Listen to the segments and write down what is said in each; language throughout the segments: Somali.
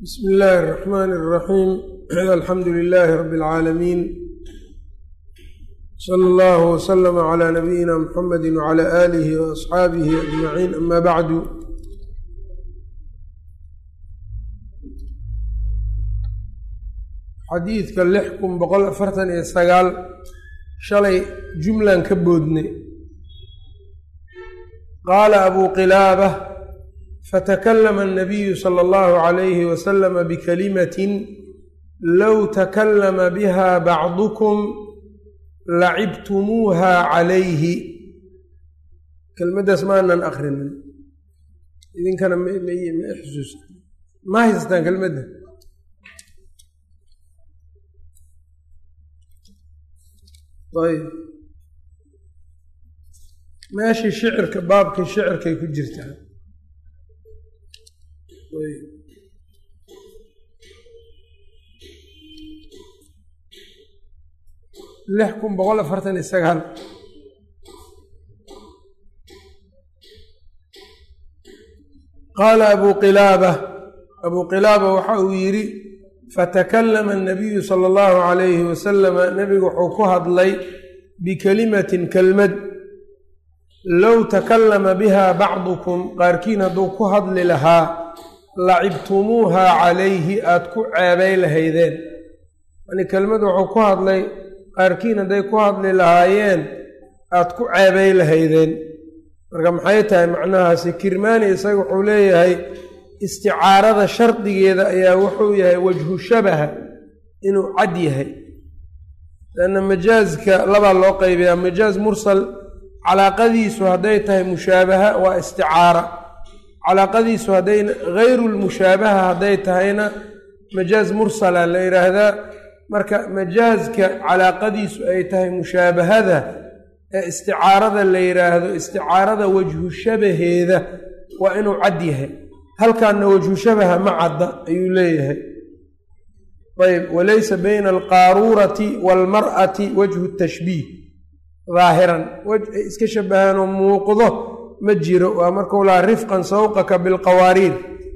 bsm illaahi الرaxman الraxiim alxamdu lilaahi rabi اlcaalamiin slى اllah wslm عlى nabiyina mxamedi wعlى aalihi وaصxaabihi ajmaciin ama bacdu xadiidka lix kun boqol afartan iyo sagaal shalay jumlan ka boodnay qaala abu qilaaba fatakallama annabiyu sala allahu calayhi wasalama bikalimatin low takallama biha bacdukum lacibtumuuha calayhi kelmaddaas maanan akrinin idinkana ma xusuusta ma haystaan kelmadda ayb meeshii shicirka baabkii shicirkay ku jirtaa lix kun boqol afartan iyo sagaal qaala abu qilaaba abuu qilaaba waxa uu yidhi fatakallama annabiyu sala allahu calayhi wasalama nebigu wuxuu ku hadlay bikelimatin kelmad low takallama biha bacdukum qaarkiin hadduu ku hadli lahaa lacibtumuuha calayhi aada ku ceebay lahaydeen yani kelmad wuxuu ku hadlay qaarkiin hadday ku hadli lahaayeen aada ku ceebay lahaydeen marka maxay tahay macnahaasi kirmaani isaga wuxuu leeyahay isticaarada shardigeeda ayaa wuxuu yahay wajhu shabaha inuu cad yahay lanna majaaska labaa loo qaybayaa majaaz mursal calaaqadiisu hadday tahay mushaabaha waa isticaara calaaqadiisu hadday hayru lmushaabaha hadday tahayna majaaz mursala la yidhaahdaa marka majaaska calaaqadiisu ay tahay mushaabahada ee isticaarada la yidhaahdo isticaarada wajhu shabaheeda waa inuu cad yahay halkaanna wajhu shabaha ma cadda ayuu leeyahay ayb walaysa bayna alqaaruurati waalmar'ati wajhu tashbiih daahiran wej ay iska shabahaanoo muuqdo ma jiro waa markuu lahaa rifqan sawqaka bilqawaariir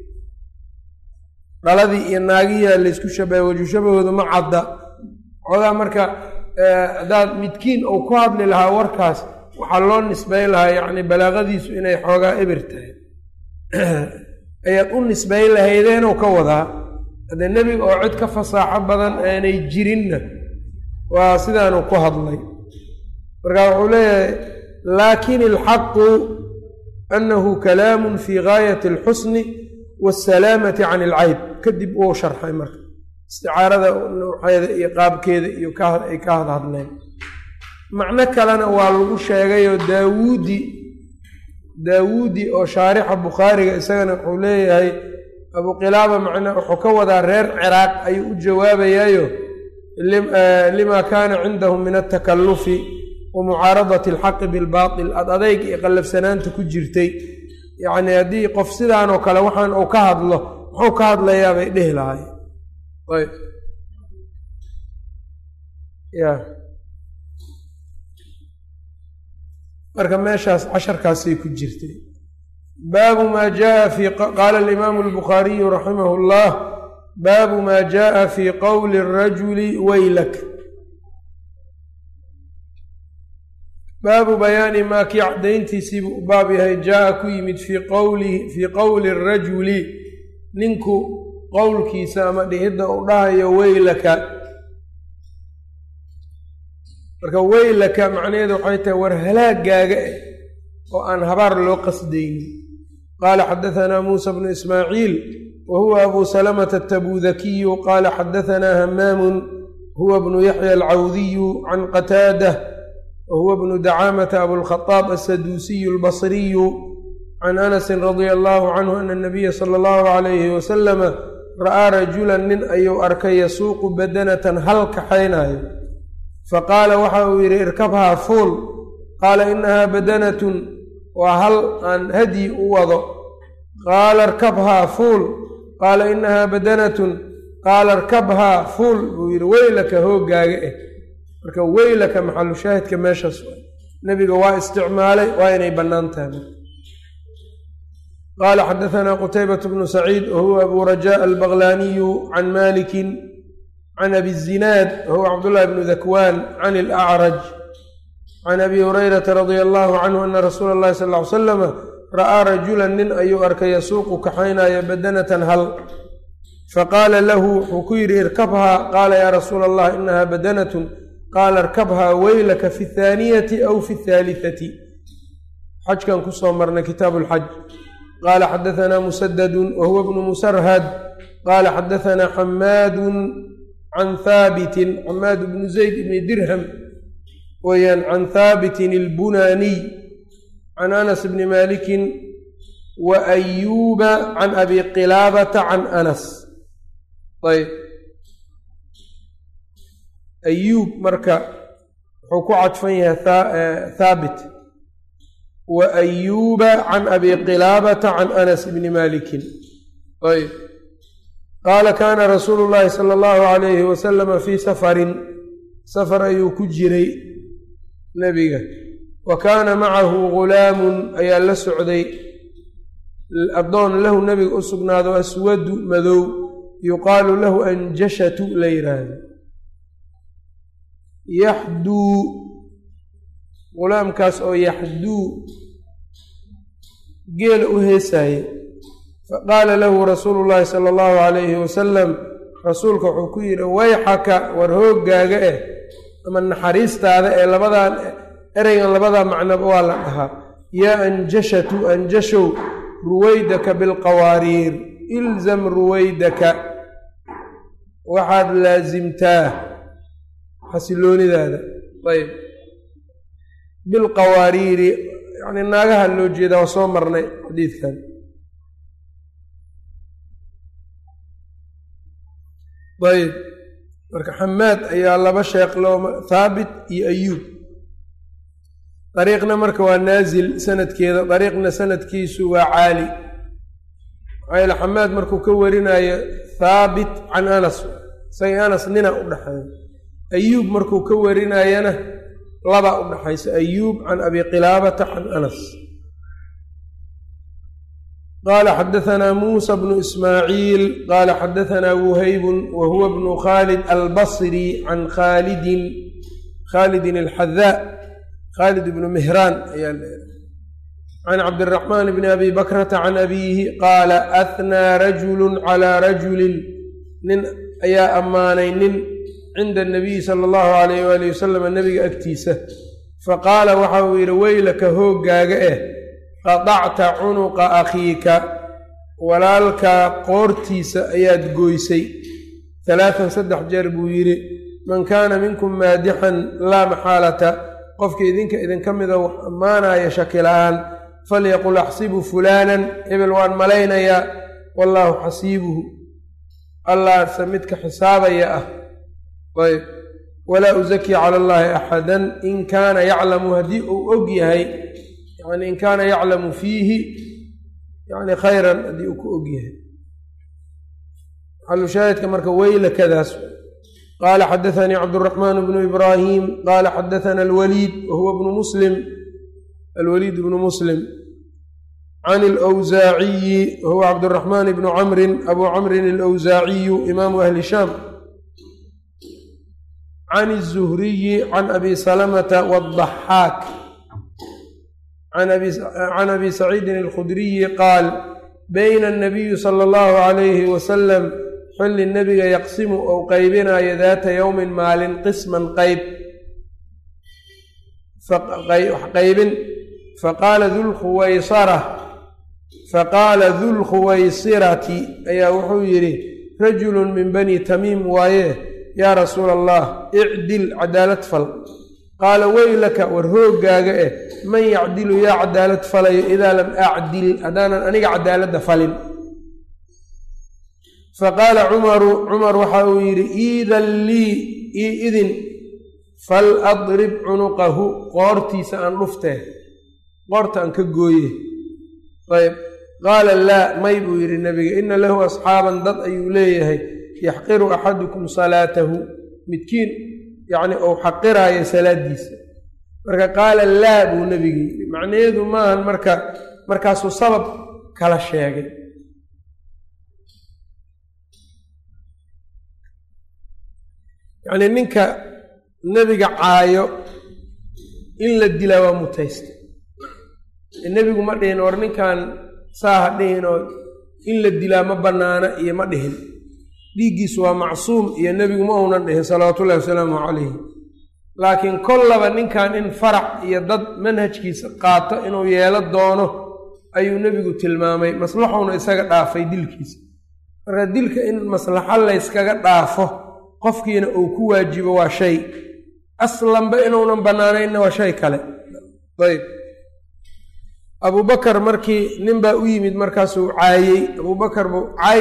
dhaladii iyo naagiyaa laysku shabahay wajhu shabahooda ma cadda xoogaa marka haddaad midkiin uu ku hadli lahaa warkaas waxaa loo nisbayn lahaa yacni balaaqadiisu inay xoogaa ebir tahay ayaad u nisbayn lahaydeenuu ka wadaa haddee nebiga oo cid ka fasaaxo badan aanay jirinna waa sidaanuu ku hadlay marka wuxuu leeyahay laakin ilxaqu annahu kalaamun fii gaayati alxusni waasalaamati can ilcayb kadib uu sharxay marka isticaarada nuuxeeda iyo qaabkeeda iyo ay ka hadhadleen macno kalena waa lagu sheegayoo daawuudi daawuudi oo shaarixa bukhaariga isagana wuxuu leeyahay abuu qilaaba macna wuxuu ka wadaa reer ciraaq ayuu u jawaabayaayo lima kaana cindahum min altakallufi wa mucaaradati alxaqi bilbaatil ad adayg iyo qallafsanaanta ku jirtay yacni haddii qof sidaanoo kale waxaan uu ka hadlo muxuu ka hadlayaa bay dhehi lahay ayb ya marka meeshaas casharkaasay ku jirtay baabu maa jaa fi qaala alimaamu albukhaariyu raximah اllah baabu maa jaءa fi qowli الrajuli waylak baabu bayaani maa kii cadayntiisiibuu u baab yahay jaa ku yimid fii qowli fii qowli الrajuli ninku qowlkiisa ama dhihidda uu dhahayo weylaka marka weylaka macnaheedu waxay tahay war halaagaaga eh oo aan habaar loo qasdaynin qaala xadahanaa muusa bnu ismaaciil wa huwa abu salamata atabudakiyu qaala xadahanaa hamaamun huwa bnu yaxya alcawdiyu can qataadah wa huwa bnu dacaamata abulkhadaab asaduusiyu albasriyu can anasin radia allahu canhu ana anabiya sala allahu calayhi wasalama ra'aa rajulan nin ayuu arkay yasuuqu badanatan hal kaxaynaayo faqaala waxa uu yidhi irkabhaa fuul qaala inahaa badanatun waa hal aan hadyi u wado qaala irkabhaa fuul qaala inahaa badanatun qaala irkabhaa fuul buu yidhi weylaka hooggaaga eh marka weylaka maxalu shaahidka meeshaas nebiga waa isticmaalay waa inay bannaan tahay qala xadaثna qtaybaة bnu saciid wahuwa abu rajaء albaqlaniyu can maliki can abi الzinaad wahuwa cabdالlahi bnu dakwan can اlأcraj can abi hurayrata radia allahu canhu ana rasuula اllahi sal ly slama ra'aa rajula nin ayuu arkay yasuuqu kaxaynaya badanatan hal faqaala lahu wuxuu ku yidhi irkabhaa qaala yaa rasuula allah inaha badanatun qaala irkabhaa weylaka fi اthaaniyati aw fi اthaalitati xajkan kusoo marnay kitaabu اlxaj qaala xadaثna musadadu wahuwa bnu musarhad qaala xadaثna xamaadu can haabitin xamaad bnu zayd bni dirham weyaan can haabitin اlbunaaniy can anas bni malikin wa ayuuba can abi qilaabata can anas ayb ayuub marka wuxuu ku cadfan yahay thaabit wa ayuuba can abi qilaabata can anas bni malikin ayb qaala kaana rasuulu llaahi sala allahu alayhi wasalama fii safarin safar ayuu ku jiray nebiga wa kaana macahu gulaamun ayaa la socday addoon lahu nebiga u sugnaado aswadu madow yuqaalu lahu anjashatu la yidhaahdo yaxduu gulaamkaas oo yaxduu geela u heesaaye faqaala lahu rasuulu llaahi sala allahu calayhi wasalam rasuulka wuxuu ku yidhi wayxaka war hooggaaga eh ama naxariistaada ee labadan ereygan labadaa macnoba waa la dhahaa yaa anjashatu anjashow ruwaydaka bilqawaariir ilzam ruwaydaka waxaad laasimtaa xasiloonidaada ayb bilqawaariiri yacni naagaha loo jeedaa waa soo marnay xadiidkan ayb marka xamaad ayaa laba sheekh loo thaabit iyo ayuub dariiqna marka waa naasil sanadkeeda dariiqna sanadkiisu waa caali maxaa yaele xamaad markuu ka warinayo thaabit can anas isaga anas nina u dhexeeya ayuub markuu ka warinayana laba u dhexaysa ayuub can abi qilaabata can anas qaala xadaثna muusa bnu ismaaciil qaala xadaثna wuhaybun wa huwa bnu khaalid albasri can khaalidin khaalidin alxadaa khaalid bnu mihraan ayaa can cabdiraxmaan bni abi bakrata can abiihi qaala ahnaa rajulu calaa rajulin nin ayaa ammaanay nin cinda anabiyi sala allahu alayh waali wasalam nebiga agtiisa faqaala waxa uu yidhi weylaka hooggaaga eh qadacta cunuqa akhiika walaalkaa qoortiisa ayaad gooysay talaatan saddex jeer buu yidhi man kaana minkum maadixan laa maxaalata qofka idinka idinka mida wax ammaanaya shakila-aan falyaqul axsibu fulaanan hebel waan malaynayaa wallaahu xasiibuhu allaase midka xisaabaya ah ayb walaa uzaki cala allaahi axadan in kaana yaclamu haddii uu og yahay yani in kaana yaclamu fiihi yani khayran haddii uu ku og yahay xalushaahidka marka weylakadaas qaala xadaثanii cabdالraxmaan bnu ibraahim qaala xadaثana alwaliid wahuwa bnu muslim alwaliid bnu muslim can اlأwsaaciyi wahuwa cabdالraxmaan bnu camrin abu camrin اlأwsaaciyu imaamu ahli shaam can الzuhriyi can abi salamata wالضaxaak can abi saciidin اlkhudriyi qaal bayna الnabiyu salى اllahu عalayhi wasalam xilli nebiga yaqsimu ou qaybinayo daata yowmin maalin qisman qayb qaybin faqaala dulkhuwaysara faqaala dulkhuwaysirati ayaa wuxuu yidhi rajulun min bani tamiim waaye yaa rasuula allah icdil cadaalad fal qaala weylaka war hooggaaga eh man yacdilu yaa cadaalad falayo idaa lam acdil haddaanan aniga cadaaladda falin faqaala cumaru cumar waxa uu yidhi iidan lii ii idin fal adrib cunuqahu qoortiisa aan dhuftee qoorta aan ka gooye ayb qaala laa may buu yidhi nebiga ina lahu asxaaban dad ayuu leeyahay yaxqiru axadukum salaatahu midkiin yacni ou xaqiraayo salaadiisa marka qaala laa buu nebiga yidhi macnaheedu maahan marka markaasuu sabab kala sheegay yacnii ninka nebiga caayo in la dilaa waa mutaysta nebigu ma dhihin war ninkan saa ha dhihin oo in la dilaa ma bannaana iyo ma dhihin dhiiggiisu waa macsuum iyo nebigu ma uunan dhihin salawaatullahi wasalaamu calayhi laakiin kollaba ninkan in farac iyo dad manhajkiisa qaato inuu yeelo doono ayuu nebigu tilmaamay maslaxuuna isaga dhaafay dilkiisa marka dilka in maslaxo layskaga dhaafo qofkiina uu ku waajibo waa shay aslanba inuunan bannaanaynna waa shay kale ayb abubakar markii nin baa u yimid markaasuu caayey abubakar buu caay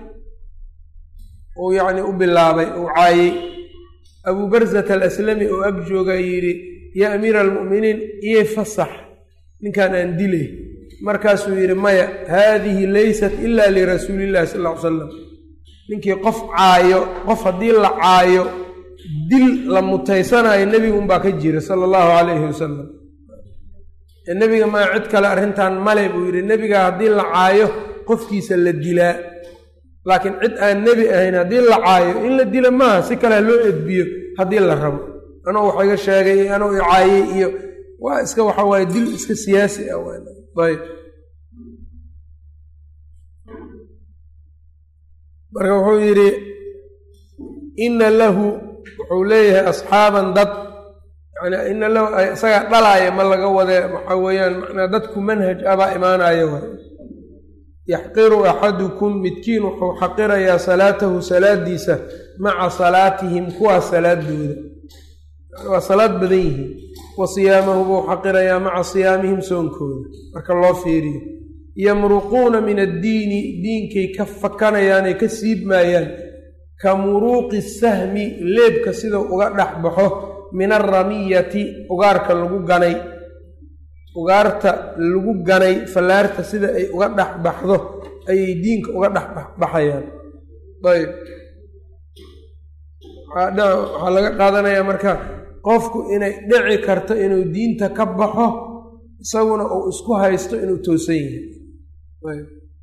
uu yacni u bilaabay uu caayey abuu barzat alaslami oo ag joogaa yidhi yaa amiira almu'miniin iyo fasax ninkan aan dilay markaasuu yidhi maya haadihi laysat ila lirasuulillahi sal ll ly salam ninkii qof caayo qof haddii la caayo dil la mutaysanayo nebiga unbaa ka jira sala allahu calayhi wasalam nebiga maa cid kale arrintan male buu yidhi nebiga haddii la caayo qofkiisa la dilaa laakiin cid aan nebi ahayn haddii la caayo in la dila maaha si kale loo edbiyo haddii la rabo anuu wax iga sheegay anuu i caayey iyo waa iska waxa waaye dil iska siyaasi ah ayb marka wuxuu yidhi ina lahu wuxuu leeyahay asxaaban dad yani ina lahu isagaa dhalaaya ma laga wade waxaa weeyaan macnaa dadku manhaj abaa imaanayo waay yaxqiru axadukum midkiin wuxuu xaqirayaa salaatahu salaadiisa maca salaatihim kuwaas salaadooda waa salaad badan yihiin wa siyaamahu buu xaqirayaa maca siyaamihim soonkooda marka loo fiiriyo yamruquuna min addiini diinkay ka fakanayaanay ka siibmaayaan ka muruuqi sahmi leebka sidau uga dhex baxo min alramiyati ugaarka lagu ganay ugaarta lagu ganay fallaarta sida ay uga dhex baxdo ayay diinka uga dhex baxayaan ayb waxaa laga qaadanayaa marka qofku inay dhici karto inuu diinta ka baxo isaguna uu isku haysto inuu toosan yahay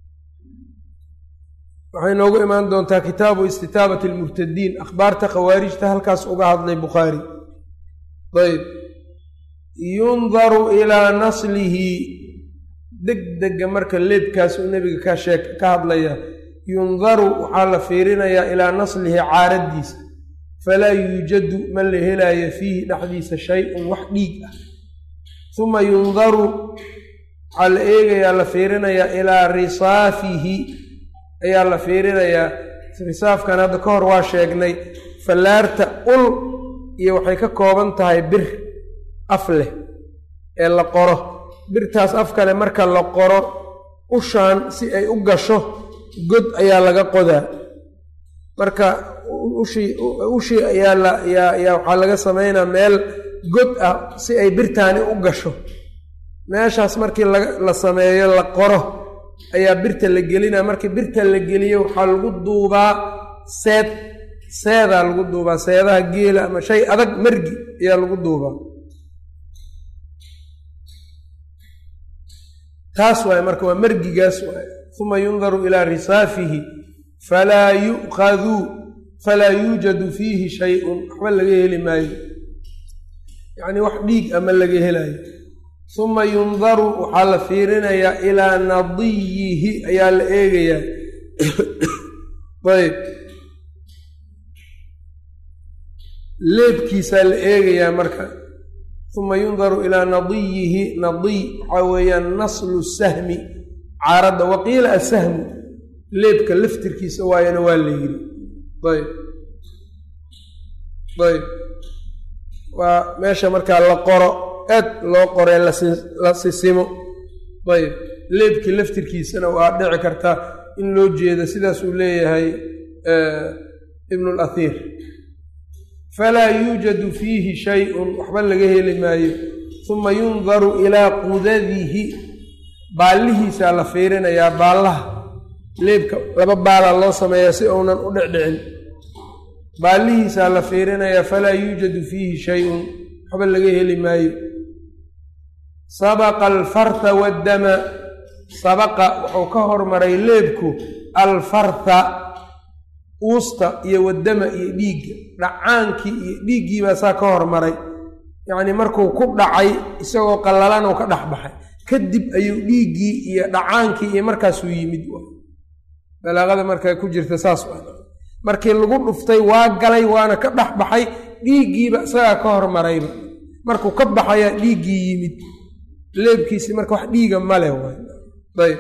waxay noogu imaan doontaa kitaabu istitaabati almurtadiin akhbaarta khawaarijta halkaas uga hadlay bukhaari ayb yundaru ilaa naslihi deg dega marka leebkaas uu nebiga ka sheeg ka hadlaya yundaru waxaa la fiirinayaa ilaa naslihi caaraddiisa falaa yuujadu ma la helaayo fiihi dhexdiisa shay-un wax dhiig ah uma yundaru waxaa la eegayaa la fiirinayaa ilaa risaafihi ayaa la fiirinayaa risaafkan hadda ka hor waa sheegnay fallaarta ul iyo waxay ka kooban tahay bir af leh ee la qoro birtaas af kale marka la qoro ushaan si ay u gasho god ayaa laga qodaa marka ushii ushii ayaa la yaa yaa waxaa laga samaynaa meel god ah si ay birtaani u gasho meeshaas markii la sameeyo la qoro ayaa birta la gelinaa markii birta la geliyo waxaa lagu duubaa seed seedaa lagu duubaa seedaha geela ama shay adag margi ayaa lagu duubaa taas waaye marka waa margigaas waaye uma yundaru ilaa risaafihi falaa yu'khaduu falaa yuujadu fiihi shay-un waxba laga heli maayo yacnii wax dhiig ama laga helayo uma yundaru waxaa la fiirinayaa ilaa nadiyihi ayaa la eegayaa ayb leebkiisaa la eegayaa marka uma yundaru ilaa nadiyihi nadiy waxaa weeyaan naslu sahmi caaradda waqiila asahmu leebka laftirkiisa waayana waa la yidhi ayb ayb waa meesha markaa la qoro aad loo qoree la sisimo ayb leebkii laftirkiisana waa dhici kartaa in loo jeedo sidaas uu leeyahay ibnu lathiir falaa yuujadu fiihi shay-un waxba laga heli maayo uma yundaru ilaa qudadihi baallihiisaa la fiirinayaa baallaha leebka laba baalaa loo sameeyaa si uunan u dhicdhicin baallihiisaa la fiirinayaa falaa yuujadu fiihi shay-un waxba laga heli maayo sabaqa alfarta waddama sabaqa wuxuu ka hormaray leebku alfartha uusta iyo wadama iyo dhiigga dhacaankii iyo dhiiggiibaa saa ka hormaray yacnii markuu ku dhacay isagoo qallalan uu ka dhex baxay kadib ayuu dhiiggii iyo dhacaankii iyo markaasuu yimid balaaqada markaa ku jirta saas markii lagu dhuftay waa galay waana ka dhex baxay dhiiggiiba isagaa ka hormarayba markuu ka baxayaa dhiiggii yimid leebkiisi marka wax dhiiga male ayb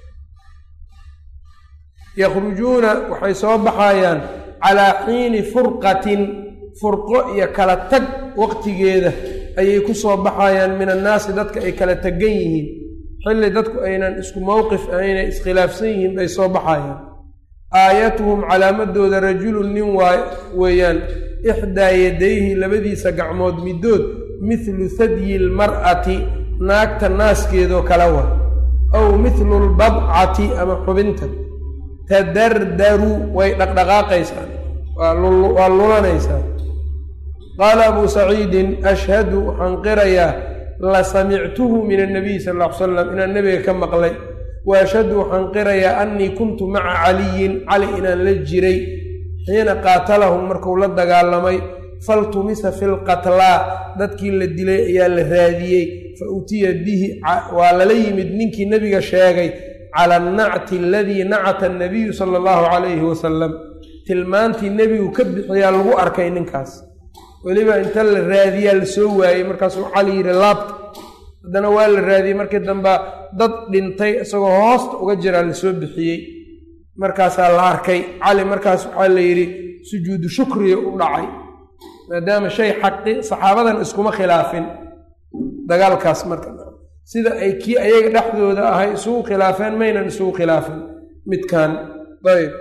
yakhrujuuna waxay soo baxayaan calaa xiini furqatin furqo iyo kala tag waqtigeeda ayay ku soo baxayaan min annaasi dadka ay kala tegan yihiin xilli dadku aynan isku mowqif aynay iskhilaafsan yihiin bay soo baxayaan aayatuhum calaamadooda rajulun nin waa weeyaan ixdaa yadayhi labadiisa gacmood middood mithlu thadyi lmar'ati naagta naaskeedoo kala wa aw mithlu lbadcati ama xubinta tadardaru way dhaqdhaqaaqaysaa waa lulanaysaa qaala abuu saciidin ashhadu waxaan qirayaa la samictuhu min annabiy sal ll ly slam inaan nebiga ka maqlay wa ashhadu waxaan qirayaa annii kuntu maca caliyin cali inaan la jiray xiina qaatalahum markuu la dagaalamay faltumisa fi lqatlaa dadkii la dilay ayaa la raadiyey fa utiya bihi waa lala yimid ninkii nebiga sheegay cala annacti aladii nacata annabiyu sala allahu calayhi wasalam tilmaantii nebigu ka bixiyaa lagu arkay ninkaas weliba inta la raadiyaa la soo waayey markaasuu cali yidhi laabta haddana waa la raadiyey markii damba dad dhintay isagoo hoosta uga jiraa la soo bixiyey markaasaa la arkay cali markaas waxaa la yidhi sujuudu shukriya u dhacay maadaama shay xaqi saxaabadan iskuma khilaafin dagaalkaas marka sida ay kii ayaga dhexdooda ahay isugu khilaafeen maynan isugu khilaafin midkan ayb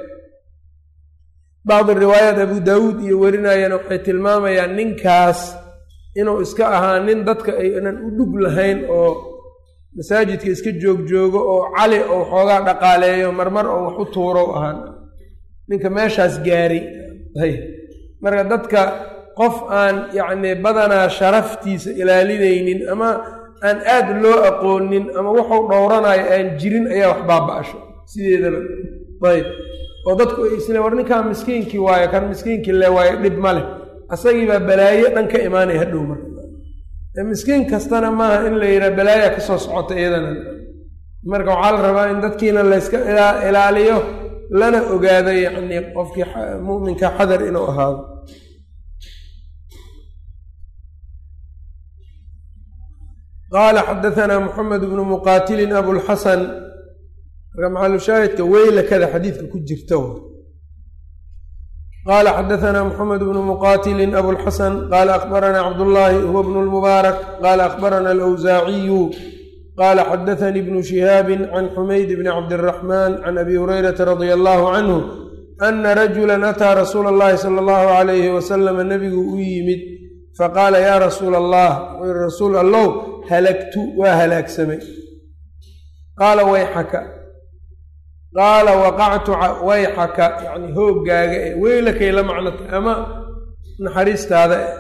bacdi riwaayaat abu daawuud iyo werinayana waxay tilmaamayaan ninkaas inuu iska ahaa nin dadka aynan u dhug lahayn oo masaajidka iska joogjoogo oo cali ou xoogaa dhaqaaleeyo marmar oo wax u tuurow ahaan ninka meeshaas gaaray marka dadka qof aan yacni badanaa sharaftiisa ilaalinaynin ama aan aad loo aqoonin ama wuxuu dhowranayo aan jirin ayaa wax baaba-asho sideedaba ayb oo dadku ay isle war ninkaa miskiinkii waayo kan miskiinkii le waayo dhib ma leh asagiibaa balaayo dhan ka imaanaya hadhow marka miskiin kastana maaha in la yidhaha balaaya ka soo socota iyadana marka waxaa la rabaa in dadkiina layska ilaaliyo lana ogaado yacni qofkii mu'minka xadar inuu ahaado qaala xadaanaa muxamed bnu muqaatilin abulxasan marka maxalushaahidka weylakada xadiidka ku jirta qaala xadaanaa muxamed bnu muqaatilin abulxasan qaala akhbaranaa cabdullaahi huwa bnu lmubaarak qaala akhbarana alawsaaciyu qaala xadaanii bnu shihaabin can xumayd bni cabdiraxmaan can abi hurayrata radia allahu canhu ana rajulan ataa rasuula allahi sala allahu calayhi wasalama nebigu u yimid faqaala yaa rasuula allah wuxuu yihi rasuul allow halagtu waa halaagsamay qaala wayxaka qaala waqactu wayxaka yacni hooggaaga e weylakay la macnota ama naxariistaada e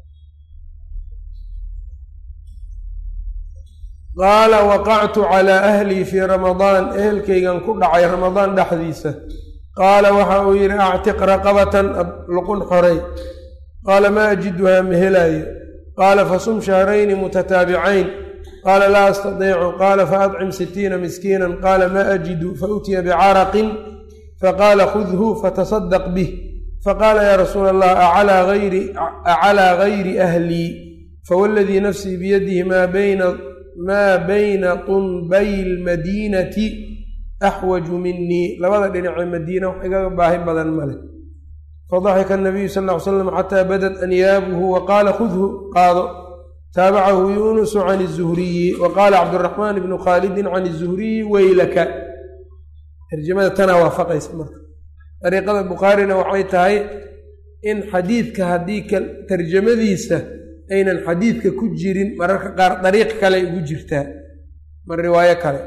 qaala waqactu calaa ahlii fii ramadaan ehelkaygan ku dhacay ramadaan dhexdiisa qaala waxa uu yidhi actiq raqabatan luqun xorey qaala maa ajiduhaa ma helaayo qaala fasum shahrayni mutataabicayn qaala laa astadiicu qaala faadcim sitiina miskiinan qaala maa ajidu fautiya bicaraqin faqaala khudhu fatasadaq bih faqaala yaa rasuula allah acalaa gayri ahlii fawladii nafsii biyadihi maa bayna tunbay lmadiinati axwaju minii labada dhinacee madiina wax igaga baahi badan male fadaxika anabiyu sal ll ly slam xataa badat anyaabuhu wa qaala khudhu qaado taabacahu yunusu can izuhriyi wa qaala cabdiraxmaan ibnu khaalidin can izuhriyi weylaka tarjamada tanaa waafaqaysa marka dariiqada bukhaarina waxay tahay in xadiidka haddii tarjamadiisa aynan xadiidka ku jirin mararka qaar dariiq kale ugu jirtaa mar riwaayo kale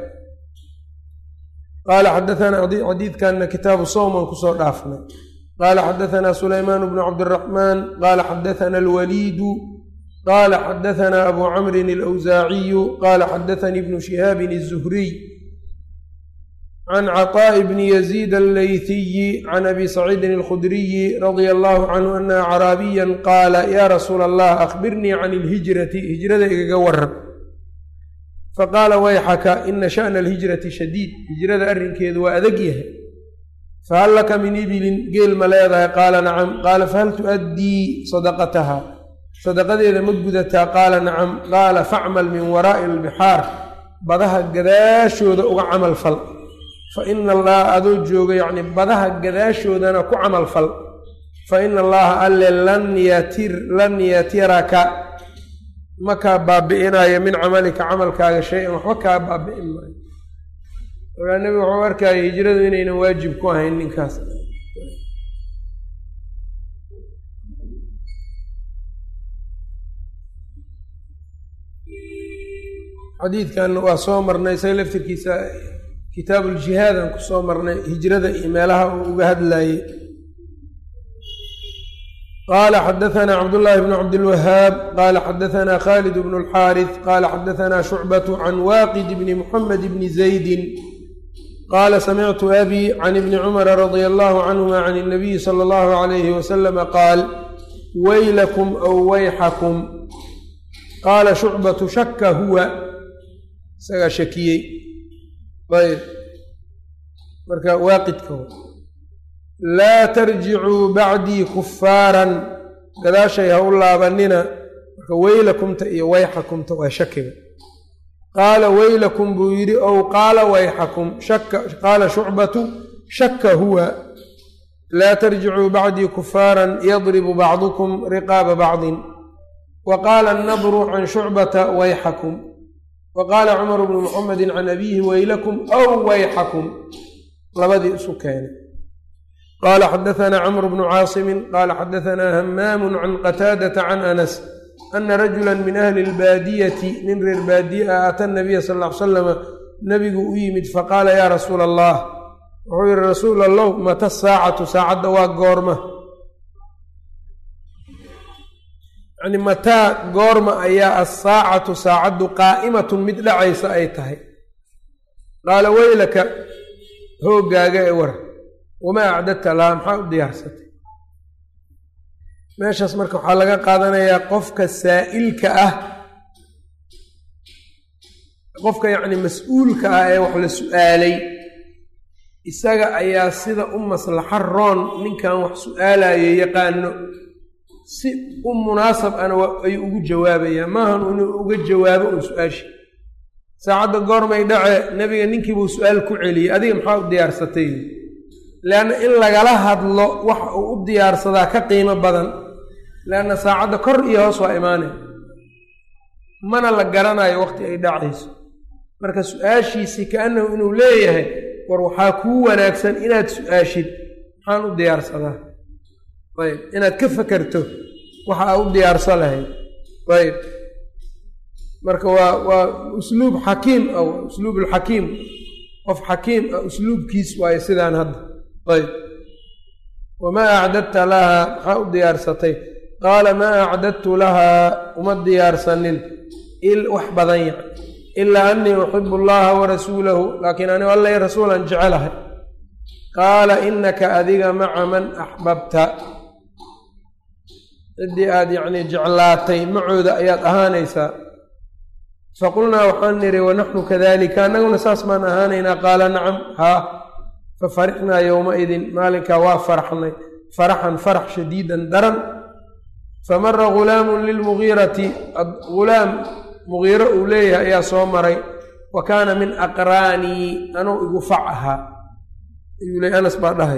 qaala xadaanaa xadiidkanna kitaabu sowman kusoo dhaafnay qaala xadaanaa sulaymaan bnu cabdiraxmaan qaala xadaana alwaliidu qaala xadaanaa abu camrin alawsaaciyu qaala xadaanii ibnu shihaabin izuhriy can caطaaءi bni yaziid allayhiyi can abi saciidin alkhudriyi radia allahu canhu ana acraabiya qaala ya rasuula allah akhbirnii can اlhijrati hijrada igaga waran faqaala wayxaka ina shaأna alhijrati shadiid hijrada arrinkeedu waa adag yahay fahal laka min ibilin geel ma leedahay qaala nacam qaala fahal tu'addii sadaqataha sadaqadeeda ma gudataa qaala nacam qaala facmal min waraa'i albixaar badaha gadaashooda uga camal fal fa ina allaha adoo jooga yacni badaha gadaashoodana ku camal fal fa ina allaha alle lan yatir lan yatiraka ma kaa baabi'inayo min camalika camalkaaga shay-an waxba kaa baabi'in maayo markaa nebigu wuxuu arkaya hijradu inaynan waajib ku ahayn ninkaas xadiidkan waa soo marnay isaga laftirkiisa kitaabu ljihaadaan ku soo marnay hijrada iyo meelaha uu uga hadlayey qala xadaثna cabdالlahi bn cabdالwahaab qala xadaثna khalid bn اlxاariث qala xadaثna shucbaة can waaqid bni mxamed bni zaydi qala samictu abi can ibni cumara radia allahu canhuma can الnabiyi slى اllahu عalayh waslama qaal waylakum aw wayxakum qaala shucbatu shaka huwa isagaa shakiyey ayb marka waaqidka laa tarjicuu bacdii kufaaran gadaashay ha u laabanina marka weylakumta iyo wayxakumta waa shakiga qaala weylakum buu yidhi ow qaala wayxakum qaala shucbatu shaka huwa laa tarjicuu bacdii kufaaran yadribu bacdukum riqaaba bacdin wa qaala annadru can shucbata wayxakum wa qaala cumaru bnu muxamedi can abiihi weylakum ow wayxakum labadii isu keenay qala xadaثna cmr bnu caasimi qala xadaثna hamaamu can qataadata can anas ana rajula min ahli اlbaadiyati nin reer baadiye ah ata nabiya sal ll ly slama nabigu u yimid faqaala ya rasuula allah wuxuu yihi rasuul allow mata saacatu saacadda waa goorma yani mataa goorma ayaa asaacatu saacaddu qaa'imatun mid dhacaysa ay tahay qaala weylaka hoogaaga ee war wamaa acdadta laha maxaa u diyaarsatay meeshaas marka waxaa laga qaadanayaa qofka saa'ilka ah qofka yacni mas-uulka ah ee wax la su-aalay isaga ayaa sida u maslaxa roon ninkan wax su-aalayo yaqaano si u munaasab ana ayuu ugu jawaabayaa maahan inuu uga jawaabo un su-aashi saacadda goormay dhace nebiga ninkiibuu su-aal ku celiyey adiga maxaa u diyaarsatay leanna in lagala hadlo waxa uu u diyaarsadaa ka qiimo badan leanna saacadda kor iyo hoos waa imaanay mana la garanayo waqti ay dhacayso marka su-aashiisii kaannahu inuu leeyahay war waxaa kuu wanaagsan inaad su-aashid maxaan u diyaarsadaa ayb inaad ka fakerto waxa aa u diyaarsan lahayd ayb marka waa waa usluub xakiim ah usluub alxakiim qof xakiim ah usluubkiis waayo sidaan hadda ayb wamaa acdadta lahaa maxaa u diyaarsatay qaala maa acdadtu lahaa uma diyaarsanin wax badan yac ilaa anii uxibu allaha warasuulahu laakiin anigu alla rasuulan jecelahay qaala inaka adiga maca man axbabta ciddii aad yacnii jeclaatay macooda ayaad ahaanaysaa faqulnaa waxaan nidhi wanaxnu kadalika annaguna saas baan ahaanaynaa qaala nacam haa fafarixnaa yowmaidin maalinkaa waa faraxnay faraxan farax shadiidan daran famara gulaamun lilmugiirati gulaam mugiiro uu leeyahay ayaa soo maray wa kaana min aqraanii anuu igu fac ahaa ayuu leey anas baa dhahay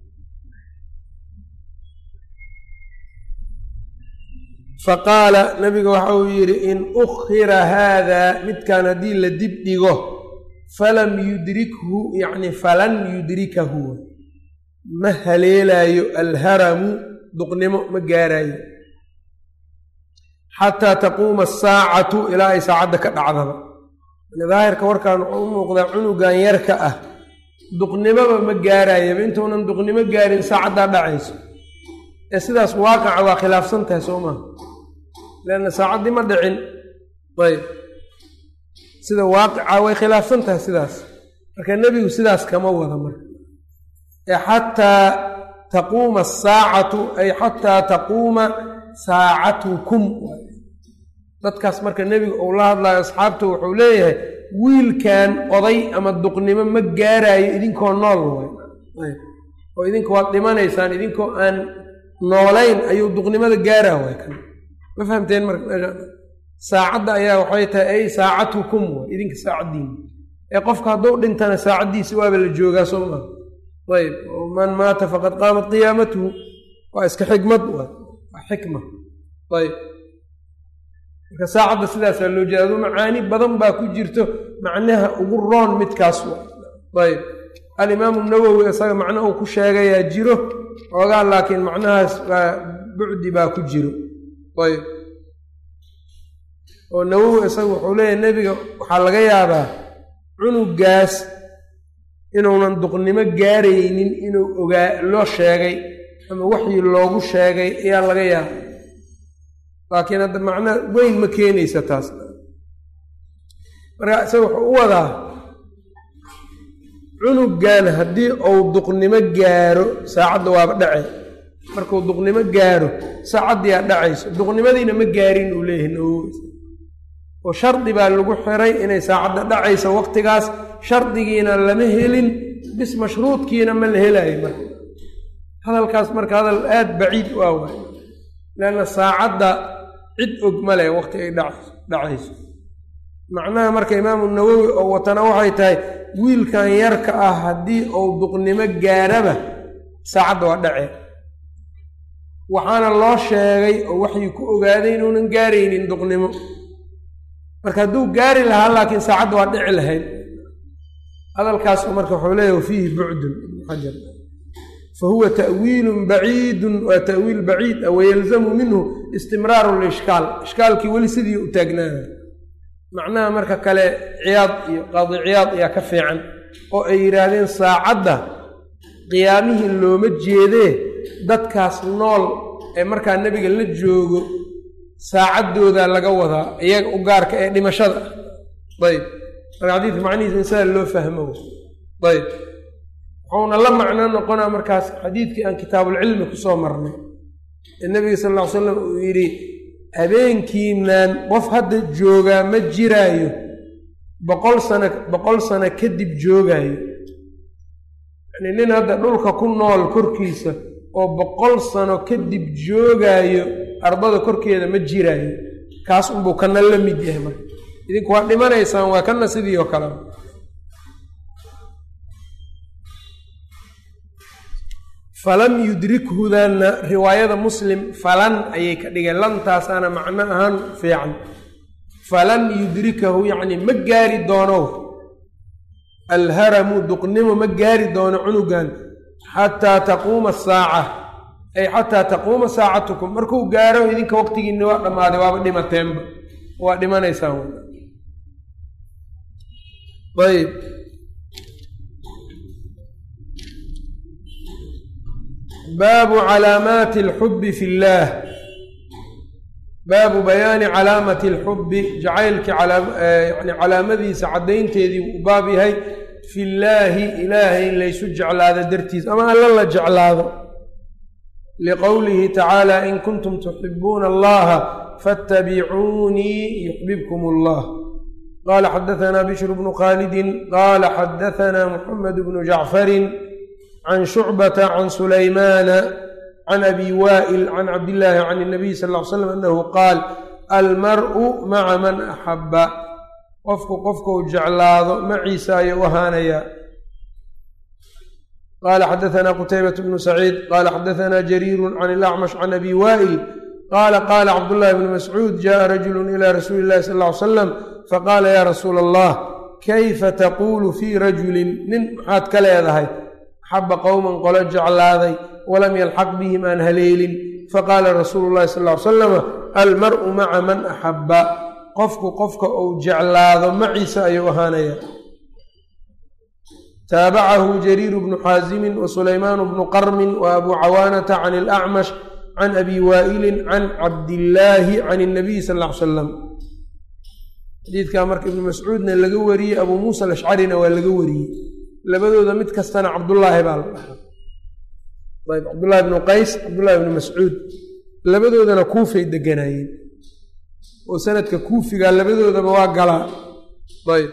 faqaala nabiga waxa uu yidhi in ukhira haadaa midkan haddii la dib dhigo falam yudrikhu yacni falan yudrikahu ma haleelaayo alharamu duqnimo ma gaaraayo xataa taquuma asaacatu ilaa ay saacadda ka dhacdaba daahirka warkaan wuxuu u muuqdaa cunugan yarka ah duqnimoba ma gaarayaba intuunan duqnimo gaarin saacaddaa dhacayso ee sidaas waaqaca waa khilaafsan tahay soo maha leanna saacaddii ma dhicin ayb sida waaqica way khilaafsan tahay sidaas marka nebigu sidaas kama wada marka ee xataa taquuma asaacatu ay xataa taquuma saacatukum dadkaas marka nebigu uu la hadlayo asxaabta wuxuu leeyahay wiilkan oday ama duqnimo ma gaaraayo idinkoo nool way oo idinka waad dhimanaysaan idinkoo aan noolayn ayuu duqnimada gaaraa way kan ma fahamteen marka meesha saacadda ayaa waxay tahay ay saacatukum way idinka saacaddiina ee qofka hadduu dhintana saacaddiisi waaba la joogaa soo maa ayb man maata faqad qaamat qiyaamatuhu waa iska xikmad waa xikma ayb marka saacadda sidaasaa loo jeeda aduu macaani badan baa ku jirto macnaha ugu roon midkaas waa ayb alimaamu nawowi isaga macno uu ku sheegayaa jiro xoogaa laakiin macnahaas waa bucdi baa ku jiro ayb oo nawowi isaga wuxuu leeyahay nebiga waxaa laga yaabaa cunugaas inuunan duqnimo gaaraynin inuu ogaa loo sheegay ama waxii loogu sheegay ayaa laga yaaba laakiin hadda macna weyn ma keenaysa taas marka isaga wuxuu u wadaa cunugan haddii uu duqnimo gaaro saacadda waaba dhace markuu duqnimo gaaro saacaddiyaa dhacayso duqnimadiina ma gaarin uu leeyahay nawowi oo shardi baa lagu xiray inay saacadda dhacayso waqtigaas shardigiina lama helin bis mashruudkiina ma la helayo marka hadalkaas marka hadal aada baciid u ah waay leanna saacadda cid og ma leh waqti ay dhacayso macnaha marka imaamu nawowi oo watana waxay tahay wiilkan yarka ah haddii uu duqnimo gaaraba saacadda waa dhacee waxaana loo sheegay oo waxay ku ogaaday inuunan gaaraynin duqnimo marka hadduu gaari lahaa laakiin saacadda waa dhici lahayd hadalkaas marka wuxuu leeyahy wafiihi bucdun ibnu xajar fa huwa ta'wiilun baciidun waa ta'wiil baciid ah wayalzamu minhu istimraaru lishkaal ishkaalkii weli sidii u taagnaana macnaha marka kale ciyaad iyo qaadi ciyaad ayaa ka fiican oo ay yidhaahdeen saacadda qiyaamihii looma jeedee dadkaas nool ee markaa nebiga la joogo saacaddooda laga wadaa iyaga u gaarka ee dhimashada ah ayb marka xadiidka macnihiisa in sidaa loo fahmo ayb wuxuuna la macno noqonaa markaas xadiidkii aan kitaabulcilmi kusoo marnay ee nebiga sal lla ly slam uu yidhi habeenkiinan qof hadda joogaa ma jiraayo boqol sano boqol sano kadib joogaayo yacnii nin hadda dhulka ku nool korkiisa oo boqol sano kadib joogaayo ardada korkeeda ma jiraayo kaas unbuu kana la mid yahay marka idinku waa dhimanaysaan waa kana sidii oo kale falam yudrikhudanna riwaayada muslim falan ayay ka dhigeen lantaasaana macno ahaan fiican falan yudrikahu yacni ma gaari doono alharamu duqnimo ma gaari doono cunugan xataa taquuma asaaca ay xataa taquuma saacatukum markuu gaaro idinka waqtigiinni waa dhammaaday waaba dhimateenba waa dhimanaysaan ayb baabu calaamaati alxubbi fi illaah baabu bayaani calaamati alxubbi jacaylkii yani calaamadiisa caddaynteedii u baab yahay fi llaahi ilaahay in laysu jeclaado dartiis ama alla la jeclaado liqowlihi tacaala in kuntum tuxibuuna allaha faاtabicuunii yuxbibkum allah qala xadaثna bishru bnu khaalidin qala xadaثna muxamed bnu jacfarin can shucbata can sulaymaana can abi waa'il can cabdillaahi can الnabiy sal ll ly slam anahu qaal almar'u maca man axaba qofku qofkuu jeclaado maciisa ayuu ahaanayaa qala xadaثna qutaybaة bnu saciid qala xadaثna jariiru can اlacmash can abi waa'il qala qala cabdullahi bnu mascuud jaءa rajulu ila rasuuli اllahi sal ll ly slam faqaala ya rasuula allah kayfa taquulu fii rajulin nin maxaad ka leedahay axaba qowman qolo jeclaaday walam yalxaq bihim aan haleelin faqaala rasuulu llahi sal ly salama almar'u maca man axabba qofku qofka uu jeclaado maciisa ayuu ahaanaya taabacahu jariiru bnu xaasimin wa sulaymaanu bnu qarmin wa abuu cawaanata can ilacmash can abi waa'ilin can cabdillaahi can اnabiy sal ly salam xadiidkaa marka ibnu mascuudna laga wariyey abuu muusa alashcarina waa laga wariyey labadooda mid kastana cabdullaahi baa la dhahaa ayb cabdullahi ibnu qays cabdullahi ibnu mascuud labadoodana kuufay deganaayeen oo sanadka kuufiga labadoodaba waa galaa ayb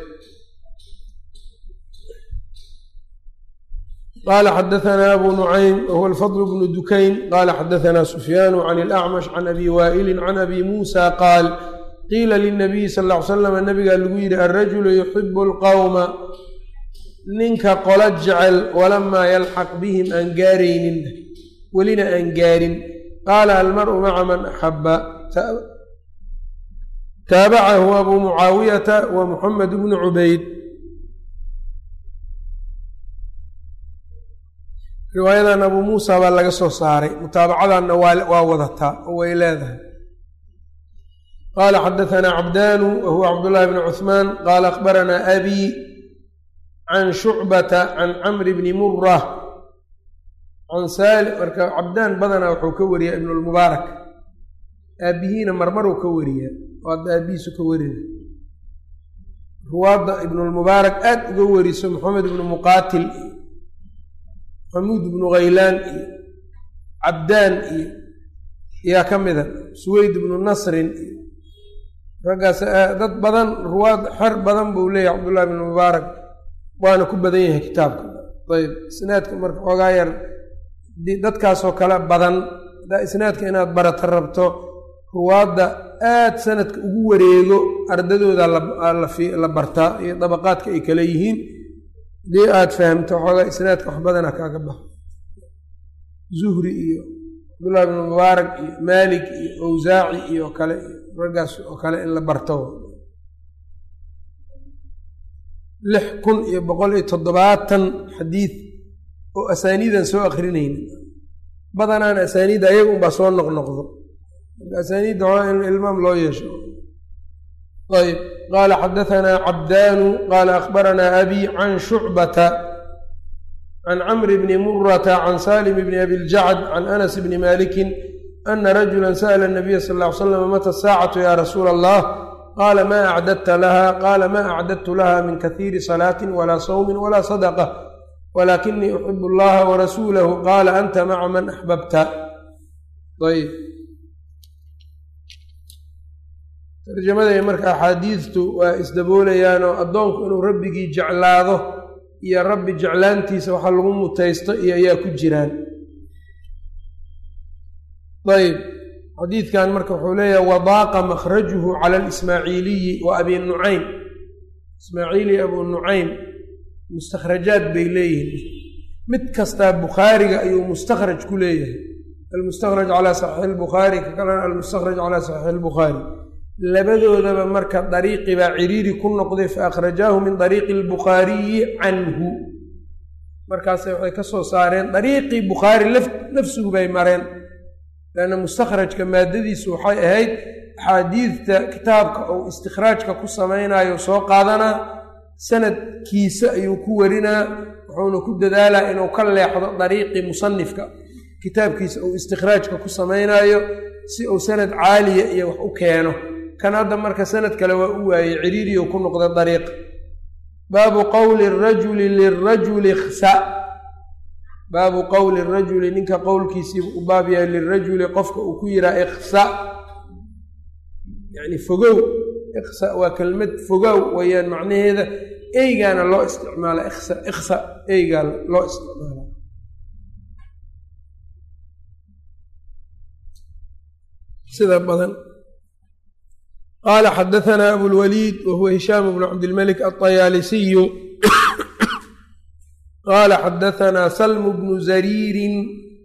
qala xadaثna abu nucaym whuwa alfadl bnu dukayn qala xadaثna sufyaanu can اlأcmash can abi waa'ili can abi muusa qaal qiila lلnabiyi sal ا ly slam nabigaa lagu yidhi alrajulu yuxibu اlqowma ninka qola jecel walamaa yalxaq bihim aan gaaraynin welina aan gaarin qaala almar'u maca man axaba taabacahu abu mucaawiyata wa muxamed bnu cubayd riwaayadan abuu muusa baa laga soo saaray mutaabacadanna waa wadataa oo way leedahay qaala xadaثanaa cabdaanu wa huwa cabdullahi bni cuثmaan qaala akhbaranaa abi can shucbata can camri bni mura can saali marka cabdaan badanaa wuxuu ka wariyaa ibn lmubaarak aabihiina marmaruu ka wariyaa oo hadda aabihiisu ka warina ruwaadda ibnulmubaarak aad uga wariso maxamed ibnu muqaatil iyo maxamuud ibnu khaylaan iyo cabdaan iyo yaa ka mida suweyd ibnu nasrin iyo raggaas dad badan ruwaad xer badan buu leeyahay cabdullahi ibnu mubaarak waana ku badan yahay kitaabka ayb isnaadka marka xoogaa yar dadkaasoo kale badan hadaa isnaadka inaad barata rabto ruwaadda aad sanadka ugu wareego ardadooda la bartaa iyo dabaqaadka ay kale yihiin hadii aad fahamto xoogaa isnaadka wax badana kaaga baxo zuhri iyo cabdullahi bnu mubaarak iyo maalik iyo awsaaci iyo kale raggaas oo kale in la barto lix kun iyo boqol iyo toddobaatan xadiid oo asaaniidan soo akrinayna badanaan asaaniidda ayaga unbaa soo noqnoqdo marka asaaniidda waa in ilmaam loo yeesho ayb qaala xadaثanaa cabdaanu qaala akhbaranaa abi can shucbata can camri bni murata can salim bni abi ljacd can anas bni malikin ana rajula sa'la الnabiya sal ا ly slam mata saacatu ya rasuula allah qaala ma acdadta laha qaala ma acdadtu laha min kahiiri salaati walaa sawmi walaa sadaqة walakinii uxib اllaha warasuulahu qaala anta maca man axbabta ayb tarjamaday marka axaadiidtu waa isdaboolayaanoo addoonku inuu rabbigii jeclaado iyo rabbi jeclaantiisa waxa lagu mutaysto iyo ayaa ku jiraan ayb xadiidkan marka wuxuu leeyahay wadaaqa makhrajuhu cala alismaaciiliyi wa abi nucaym ismaaciili abu nucaym mustakhrajaad bay leeyihiin mid kastaa bukhaariga ayuu mustakhraj ku leeyahay almustakhraj calaa saxiixi lbukhaari ka kalena almustakhraj calaa saxiixi lbukhaari labadoodaba marka dariiqi baa ciriiri ku noqday fa akhrajaahu min dariiqi albukhaariyi canhu markaase waxay ka soo saareen dariiqii bukhaari nafsigu bay mareen leanna mustakhrajka maadadiisu waxay ahayd axaadiidta kitaabka uu istikhraajka ku samaynayo soo qaadanaa sanadkiisa ayuu ku warinaa wuxuuna ku dadaalaa inuu ka leexdo dariiqii musanifka kitaabkiisa uu istikhraajka ku samaynaayo si uu sanad caaliya iyo wax u keeno kan hadda marka sanad kale waa u waayey ciriiriyo ku noqda dariiq baabu qowli rajuli lirajuli khsa baabu qowli rajuli ninka qowlkiisii u baab yahay lirajuli qofka uu ku yihaa ikhsa yacni fogow ikhsa waa kelmad fogow wayaan macnaheeda eygaana loo isticmaala ikhsa ikhsa eygaa loo isticmaala sida badan qaala xadaثna abulwaliid wa huwa hishaam bnu cabdilmalik aلطayaalisiyu qaala xadaثna salm bnu zariirin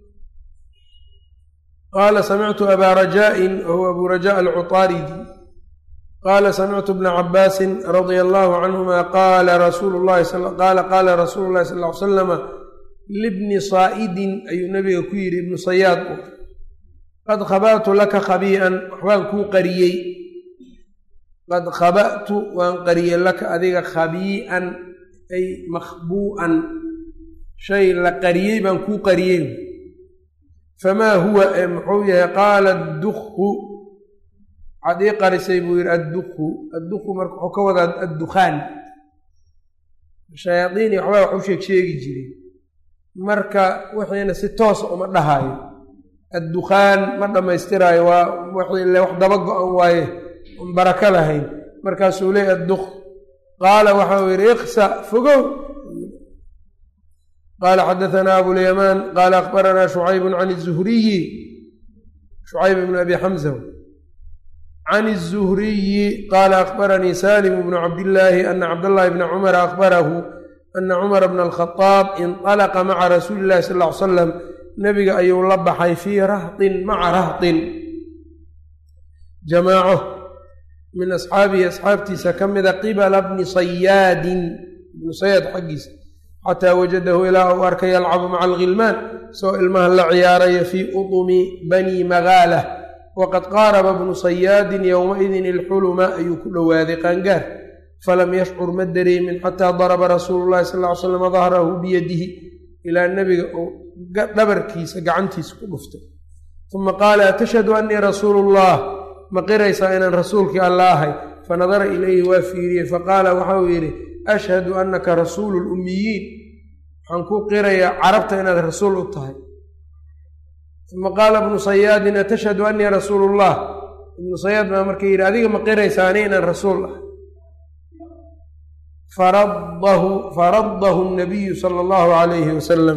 qaala samictu abaa rajaaءin wa huwa abu rajaء alcuطaaridi qaala samictu bna cabaasi radia allahu canhuma qaala rasuulu llahi qaala qaala rasuulu llahi sal ly slama libni saa'idin ayuu nabiga ku yidhi ibnu sayaad qad khaba'tu laka khabii'an waxbaan kuu qariyey qad khaba'tu waan qariyey laka adiga khabii'an ay makhbuu'an shay la qariyey baan kuu qariyey famaa huwa ee muxuu yahay qaala dukhu waxaad ii qarisay buu yidhi adduku adduku marka wuxuu ka wadaa addukhaan shayaadiin iyo waxbaa wax u sheeg sheegi jireen marka wixiina si toosa uma dhahaayo addukhaan ma dhammaystiraayo waa wixii le wax daba go-an waaye on barako lahayn markaasuu leey adduk qaala waxau yidhi iksa fogow qaala xadaanaa abulyamaan qaala akbaranaa shucaybun can izuhriyi shucayb bn abi xamza can الzuhriyi qaala akbaranii salim bnu cabdillaahi ana cabdاllahi bna cumara akbarahu ana cumara bna alkhadaab inطalaqa maca rasuuli illahi sal ly slam nebiga ayuu la baxay fii rahtin maca rahtin jamaaco min asxaabihi asxaabtiisa ka mida qibala bni sayaadin ibnu sayaad xaggiisa xataa wajadahu ilaa uu arkay yalcabu maca alghilmaan soo ilmaha la ciyaaraya fii udumi bani magaalah waqad qaaraba bnu sayaadin yowmaidin ilxuluma ayuu ku dhowaaday qaangaar falam yashcur ma dareemin xataa daraba rasuulu llahi sal ly slam dahrahu biyadihi ilaa nebiga uu dhabarkiisa gacantiisa ku dhuftay uma qaala atashhadu annii rasuulu llah ma qiraysaa inaan rasuulkii alla ahay fanadara ilayhi waa fiiriyey faqaala waxauu yidhi ashhadu annaka rasuulu lummiyiin waxaan ku qirayaa carabta inaad rasuul u tahay uma qaala ibnu sayaadin atashhadu annii rasuulu llah ibnu sayaad baa marka yidhi adiga ma qiraysaa ani inaan rasuul ah faradahu faradahu nabiyu sala allahu calayhi wasalam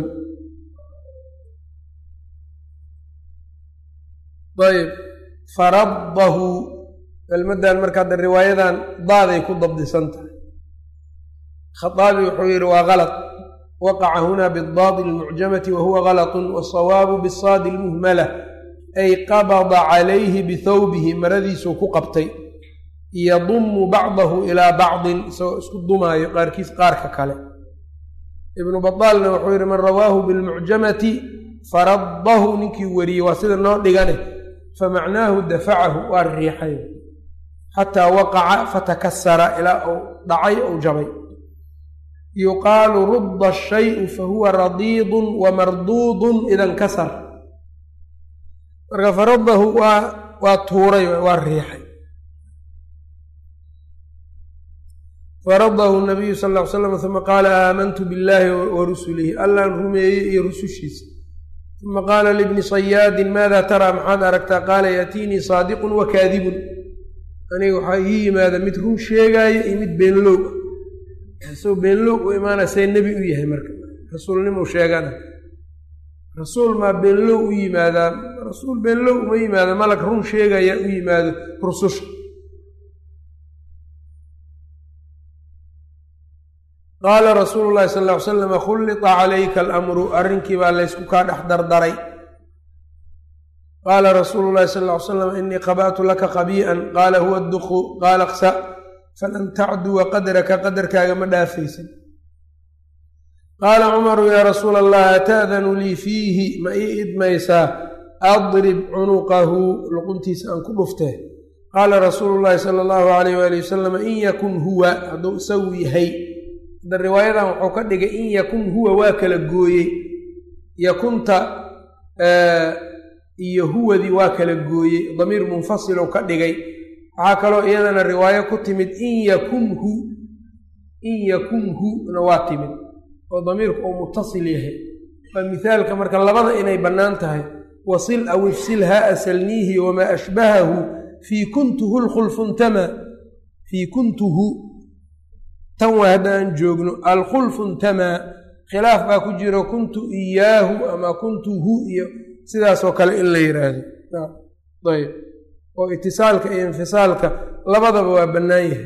ayb faradahu kelmaddan marka hadda riwaayadan daaday ku dabdisan tahay khaaabi wuxuu yidhi waa kalad waqaca huna bidaadi almucjamati wa huwa galatun wasawaabu bisaadi almuhmala ay qabada calayhi bithawbihi maradiisuu ku qabtay yadumu bacdahu ilaa bacdin isagoo isku dumaayo qaarkiis qaarka kale ibnu badaalna wuxuu yidhi man rawaahu bilmucjamati faradahu ninkii wariyey waa sida noo dhigane famacnaahu dafacahu waa riixay xataa waqaca fatakasara ilaa uu dhacay ou jabay yuqaalu rudda shayu fahuwa radiidun wa marduudun ida nkasar marka faradahu waa waa tuuray waa riixay faradahu nabiyu sal ll ly slam uma qaala aamantu billahi wa rusulihi allaan rumeeyey iyo rusushiisa uma qaala libni sayaadin maada taraa maxaad aragtaa qaala yaatiinii saadiqun wa kaadibun aniga waxaa ii yimaada mid run sheegaayo iyo mid beenlow isagoo beenlow u imaana see nebi u yahay marka rasuulnimuu sheegana rasuul maa beenlow u yimaadaa rasuul beenlow uma yimaado malag run sheegaya u yimaado rususha qaala rasuulu llahi sal ll ly slama khullita calayka alamru arrinkii baa laysku kaa dhex dardaray qaala rasuulu llahi sal ly slam inii qaba'tu laka qabii'an qaala huwa duqu qaala qsa falan tacduwa qadraka qadarkaaga ma dhaafaysin qaala cumaru yaa rasuula allah ata'danu lii fiihi ma ii idmaysaa adrib cunuqahu luquntiisa aan ku dhuftee qaala rasuulu llahi sala allahu alayh waali wasalam in yakun huwa hadduu isagu yahay hadda riwaayadan wuxuu ka dhigay in yakun huwa waa kala gooyey yakunta iyo huwadii waa kala gooyey damiir munfasilu ka dhigay waxaa kaloo iyadana riwaayo ku timid in yakunhu in yakunhu na waa timid oo damiirku uu mutasil yahay waa mithaalka marka labada inay bannaan tahay wasil aw ifsil haa asalniihi wamaa ashbahahu fii kuntuhu lkhulfuntama fii kuntuhu tan waa hadda aan joogno alkhulfuntamaa khilaaf baa ku jiro kuntu iyaahu ama kuntuhu iyo sidaasoo kale in la yidhaahdo ayb oo itisaalka iyo infisaalka labadaba waa bannaan yahay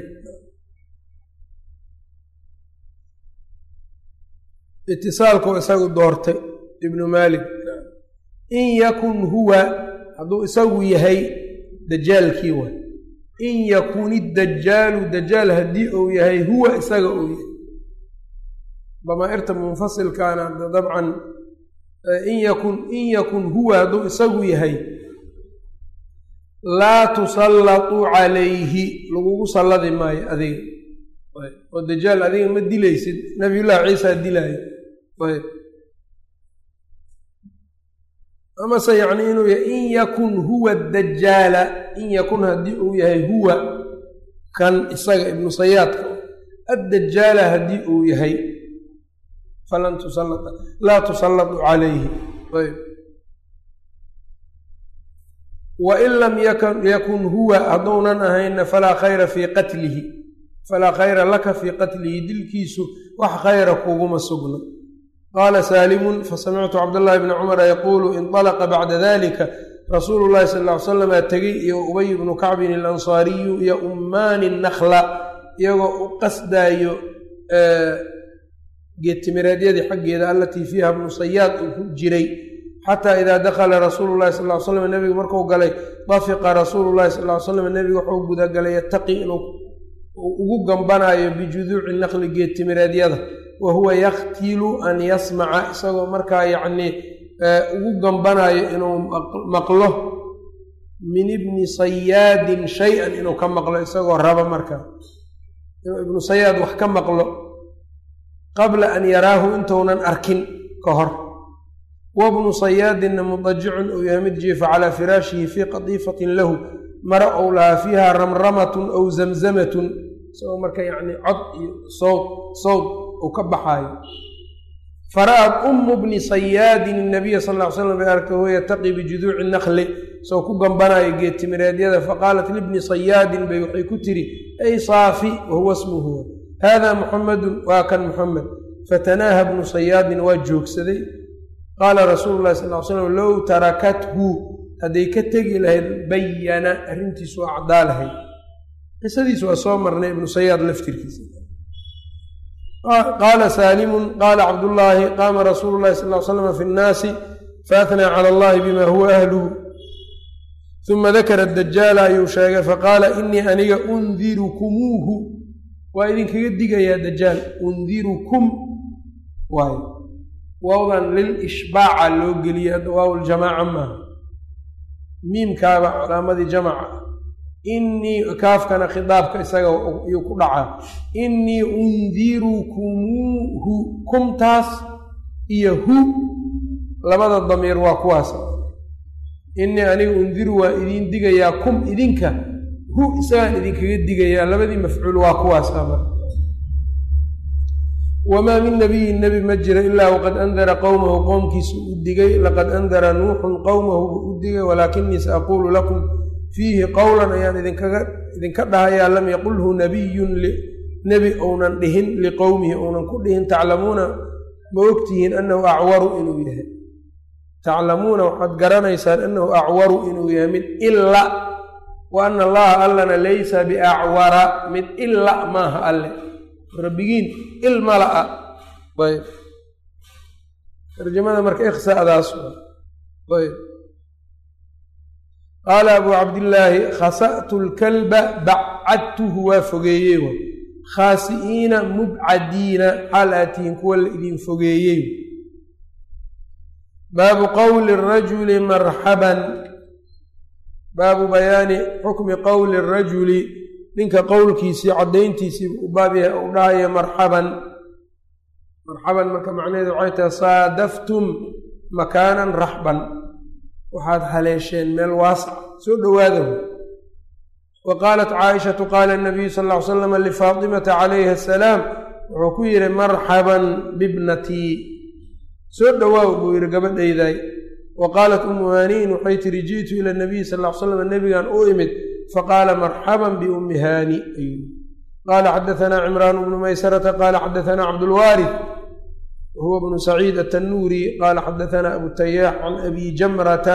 itisaalku isagu doortay ibnu maalik in yakun huwa hadduu isagu yahay dajaalkii wa in yakun idajaalu dajaal haddii uu yahay huwa isaga uu yahay damaa'irta munfasilkaana dabcan in yakun in yakun huwa hadduu isagu yahay laa tusallatuu calayhi lagugu salladi maayo adiga oo dajaal adiga ma dilaysid nabiyullaahi ciisaa dilaayo ayb amase yacni inuu yahay in yakun huwa dajaala in yakun haddii uu yahay huwa kan isaga ibnu sayaadka addajaala haddii uu yahay falan tusalla laa tusallatu calayhi ayb wain lam yakun huwa hadduunan ahayna falaa khayra fii qatlihi falaa khayra laka fii qatlihi dilkiisu wax khayra kuguma sugno qaala saalimun fasamictu cabdاllahi bni cumara yaquulu inطalaqa bacda dalika rasuulu llahi sal ly slama tegey iyo ubay bnu kacbin alansaariyu iyo ummaani nakla iyagoo u qasdaayo geedtimireedyadii xaggeeda alatii fiiha bnu sayaad uu ku jiray xataa idaa dakhala rasuulu llahi sal ly slam nebigu markuu galay dafiqa rasuulu llahi sal ly slam nebigu wuxuu gudagalay yataqi inuu ugu gambanayo bijuduuci naqli geedtimireedyada wa huwa yaktilu an yasmaca isagoo markaa yacnii ugu gambanayo inuu maqlo min ibni sayaadin shay-an inuu ka maqlo isagoo raba markaa inuu ibnu sayaad wax ka maqlo qabla an yaraahu intuunan arkin ka hor wabnu sayaadinna mudajicun uu yahay mid jiifa calaa firaashihi fii qadiifatin lahu mara ou lahaa fiiha ramramatun aw zamzamatun isagoo marka yacni cod iyo sowd sowd uu ka baxaayo fara'at ummu bni sayaadin inabiya sal ll ly slam bay aragtay huwa yataqi bijuduuci nakli isagoo ku gambanayo geedtimireedyada faqaalat libni sayaadin bay waxay ku tiri ay saafi wahuwa smuhu hada muxamedun waa kan muxamed fatanaaha bnu sayaadin waa joogsaday qaala rasuulu llahi sal ly slam low tarakathu hadday ka tegi lahayd bayana arrintiisu waa caddaa lahayd qisadiis waa soo marnay ibnu sayaad laftirkiisa qaala saalimun qaala cabdullaahi qaama rasuulu llahi sal l slama fi nnaasi faatnaa cala allahi bima huwa ahluhu uma dakara dajaala ayuu sheegay faqaala inii aniga undirukumuuhu waa idinkaga digayaa dajaal undirukum waay waawdan lil ishbaaca loo geliya hadda waaw ljamaaca maaha miimkaaba calaamadii jamaca inii kaafkana khidaabka isaga yuu ku dhacaa innii undirukumuuhu kumtaas iyo hu labada damiir waa kuwaas innii aniga undiru waa idiin digayaa kum idinka hu isagaan idinkaga digayaa labadii mafcuul waa kuwaas ama wamaa min nabiyin nebi ma jira ilaa waqad andara qowmahu qowmkiisa u digay laqad andara nuuxun qowmahu buu u digay walaakinii saaquulu lakum fiihi qowlan ayaan idinkaga idinka dhahayaa lam yaqulhu nabiyun nebi ounan dhihin liqowmihi ounan ku dhihin taclamuuna ma ogtihiin annahu acwaru inuu yahay taclamuuna waxaad garanaysaan annahu acwaru inuu yahay mid ila wa ana allaha allana laysa biacwara mid ila maaha alle rabbigiin il mala-a ayb tarjamada marka ikhsadaas ayb qaala abuu cabdillaahi khasa'tu lkalba bacadtuhu waa fogeeyey wa khaasi'iina mubcadiina xaal aad tihiin kuwa la idin fogeeyey baabu qowli rajuli marxaban baabu bayaani xukmi qowli rajuli ninka qowlkiisii caddayntiisii u baab yahay u dhahayo marxaban marxaban marka macnaheedu waxay tahay saadaftum makaanan raxban waxaad haleesheen meel waasac soo dhowaada wa qaalat caaishatu qaala nabiyu sal ll ly slam lifaatimata calayhi asalaam wuxuu ku yidhi marxaban bibnatii soo dhowaaw buu yidhi gabadhayday wa qaalat umu haaniin waxay tihi ji'tu ila nabiyi sal ll ly slam nebigan u imid faqaala marxaban biummi haani ayuu qaala xadaanaa cimraan bnu maysarata qaala xadaanaa cabdulwaarif wahuwa bnu saciid atanuuri qaala xadaanaa abu tayaax can abi jamrata